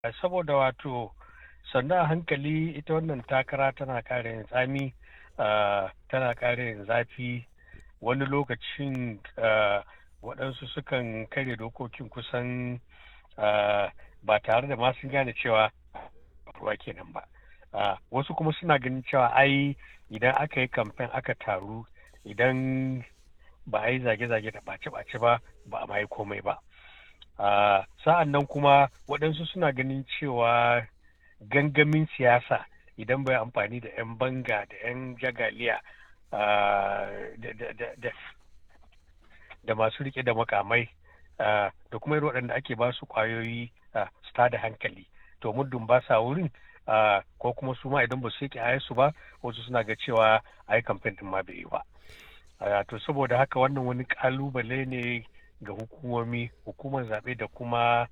saboda wato sannan a hankali ita wannan takara tana ƙara yin tsami tana ƙara yin zafi wani lokacin waɗansu sukan karya dokokin kusan ba tare da ma sun gane cewa ruwa kenan ba wasu kuma suna ganin cewa ai idan aka yi kamfen aka taru idan ba a yi zage-zage da ɓace-ɓace ba ba a yi komai ba sa'an nan kuma waɗansu suna ganin cewa gangamin siyasa idan bai amfani da 'yan banga da 'yan jagaliya da masu rike da makamai da kuma irin waɗanda ake ba su ƙwayoyi su da hankali to muddin ba sa wurin ko kuma su ma idan ba su yake su ba wasu suna ga cewa a yi kamfen din ma bai yi ba to saboda haka wannan wani kalubale ne ga hukumomi hukumar zaɓe da kuma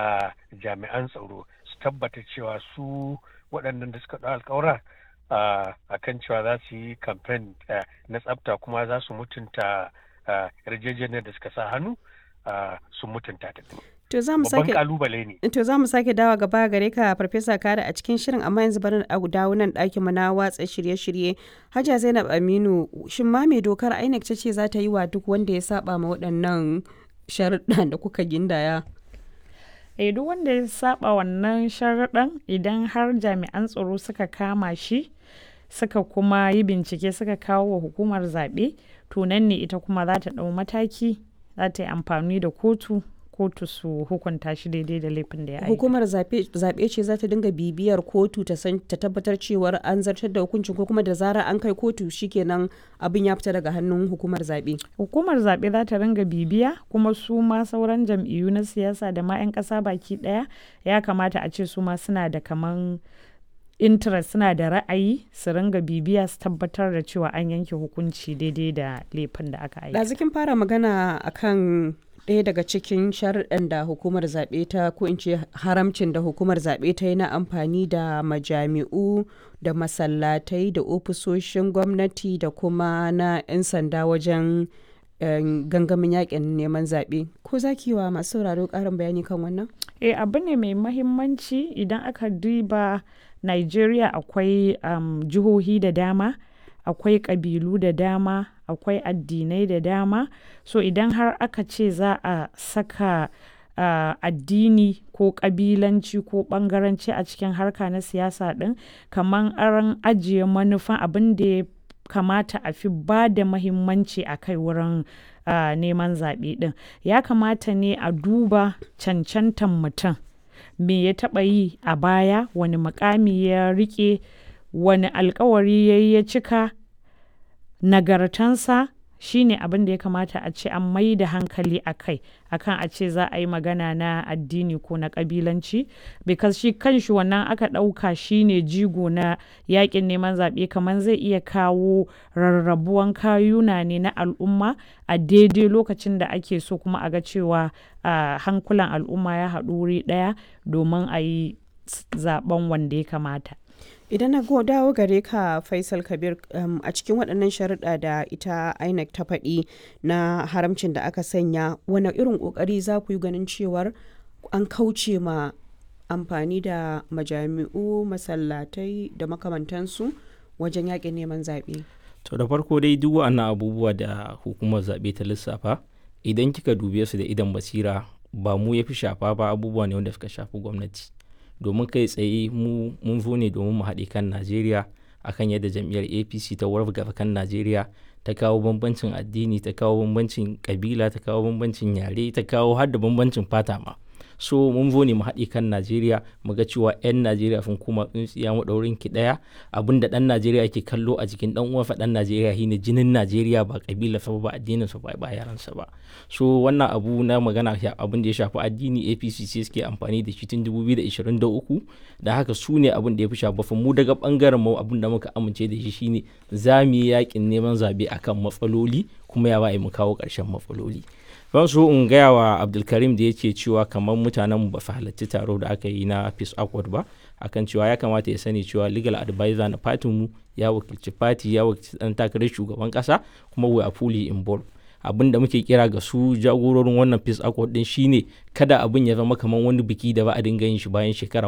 jami'an tsaro su tabbata cewa su waɗannan da suka ɗau alkawura a kan cewa za su yi kamfen na tsafta kuma za su mutunta yarjejeniyar da suka sa hannu sun mutunta ta. To za mu sake kalubale ne. To za mu sake dawa gaba gare ka Farfesa Kada a cikin shirin amma yanzu bari a dawo nan ɗakin mu na watsa shirye-shirye. Hajja Zainab Aminu shin ma mai dokar INEC ta ce za ta yi wa duk wanda ya saba ma waɗannan sharuɗan da kuka gindaya? Eh duk wanda ya saba wannan sharuɗan idan har jami'an tsaro suka kama shi suka kuma yi bincike suka kawo wa hukumar zaɓe to nan ne ita kuma za ta ɗau mataki za ta yi amfani da kotu kotu su hukunta shi daidai da laifin da ya aika. Hukumar zaɓe ce za ta dinga bibiyar kotu ta san ta tabbatar cewar an zartar da hukuncin ko kuma da zarar an kai kotu shikenan abin ya fita daga hannun hukumar zaɓe. Hukumar zaɓe za ta ringa bibiya kuma su ma sauran jam'iyyu na siyasa da ma 'yan ƙasa baki ɗaya ya kamata a ce su ma suna da kaman interest suna da ra'ayi su ringa bibiya su tabbatar da cewa an yanke hukunci daidai da laifin da aka aika. Ɗazikin fara magana akan ɗaya daga cikin sharuɗan da hukumar zaɓe ta ko in ce haramcin da hukumar zaɓe ta yi na amfani da majami'u da masallatai da ofisoshin gwamnati da kuma na 'yan sanda wajen gangamin yakin neman zaɓe ko za ki wa masu sauraro ƙarin bayani kan wannan? eh abu ne mai mahimmanci idan aka duba nigeria akwai um, jihohi da dama akwai ƙabilu da dama akwai addinai da dama so idan har aka ce za a saka uh, addini ko ƙabilanci ko ɓangaranci a cikin harka na siyasa ɗin kamar an ajiye manufan abin da ya kamata a fi ba da mahimmanci a kai wurin uh, neman zaɓe ɗin ya kamata ne a duba cancantan mutum me ya taɓa yi a baya wani mukami ya riƙe wani alkawari ya ya cika nagartansa shine abin da ya kamata a ce an mai da hankali a kai akan a ce za a yi magana na addini ko na kabilanci because shi kanshi wannan aka ɗauka shine jigo na yakin neman zaɓe kamar zai iya kawo rarrabuwan kayuna ne na al'umma a daidai lokacin da ake so kuma a ga cewa uh, hankulan al'umma ya haɗu wuri ɗaya domin a yi zaben wanda ya kamata idan na dawo gare ka faisal kabir um, a cikin waɗannan sharuɗa da ita inec ta faɗi na haramcin da aka sanya wani irin ƙoƙari za ku yi ganin cewar an kauce ma amfani da majami'u masallatai da makamantansu wajen yaƙin neman zaɓe to da farko dai duk wa'annan abubuwa da hukumar zaɓe ta lissafa idan kika dube su da idan basira ba mu ya fi shafa ba abubuwa ne wanda suka shafi gwamnati domin kai tsaye mu mun zo ne domin mu haɗe kan najeriya akan yadda jam'iyyar apc ta wargaza kan najeriya ta kawo bambancin addini ta kawo bambancin kabila ta kawo bambancin yare ta kawo har da bambancin fata ma so mun zo ne mu haɗe kan najeriya mu ga cewa 'yan najeriya sun kuma tsintsiya maɗaurin ki ɗaya abin da ɗan najeriya ke kallo a jikin ɗan uwansa ɗan najeriya shine jinin najeriya ba kabila sa ba addinin sa ba ba yaransa ba so wannan abu na magana abin da ya shafi addini apc sai suke amfani da shi tun 2023 da haka su ne abin da ya fi shafa mu daga bangaren mu abin da muka amince da shi shine za mu yi yakin neman zabe akan matsaloli kuma ya ba mu kawo ƙarshen matsaloli ban so in gaya wa abdulkarim da yake cewa kamar mutanen ba su halarci taro da aka yi na peace accord ba akan cewa ya kamata ya sani cewa legal advisor na fatin mu ya wakilci fati ya wakilci dan takarar shugaban kasa kuma we are fully involved abin da muke kira ga su jagororin wannan peace accord din shine kada abin ya zama kamar wani biki da ba a dinga yin shi bayan shekara